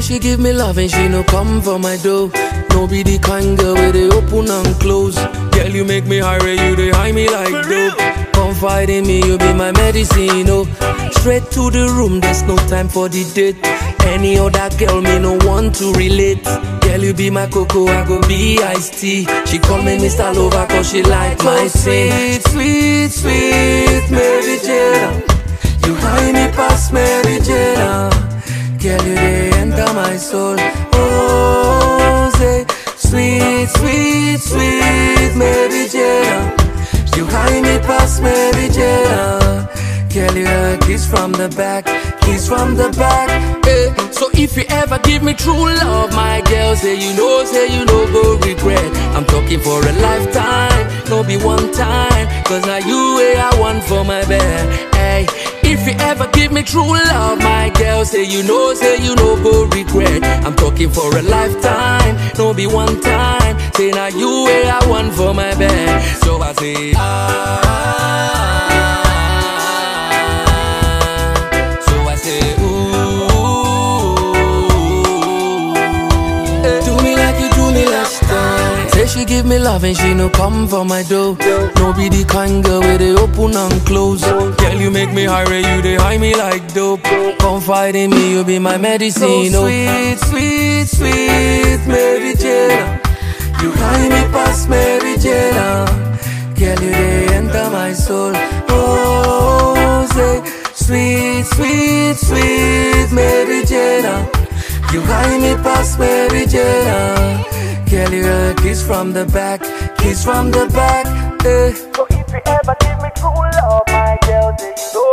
she give me love and she no come for my dough. No be the kind girl where they open and close. Girl, you make me high, you they high me like dope. Confide in me, you be my medicine, oh. Straight to the room, there's no time for the date. Any other girl, me no want to relate. Girl, you be my cocoa, I go be iced tea. She call me Mr. Lover cause she like my sweet, sweet, sweet Mary Jane. You high me past Mary Jane. Girl, you they enter my soul. Oh, say, sweet, sweet, sweet Mary Jane. You high me past Mary Jane. Girl, you a kiss from the back, kiss from the back. Eh. So if you ever give me true love, my girl, say you know, say you know, go regret. I'm talking for a lifetime, no be one time. Cause now you way I want for my bed. Hey, if you ever give me true love, my girl, say you know, say you know, go regret. I'm talking for a lifetime, no be one time. Say now you way I want for my bed. So I say, ah. So I say, ooh. Eh, Do me like you do me last time. Say she give me love and she no come for my dough. No be the kind girl where they open and close. Girl, you make me high, you they high me like dope. Confide in me, you be my medicine. So sweet, sweet, sweet Mary Jane. You high me past Mary Jane. Girl, you they enter my soul. Oh, say sweet, sweet, sweet Mary Jane. You high me past Mary Jane. Girl, you a kiss from the back, kiss from the back. Eh. So if you ever give me true love, my girl, say you know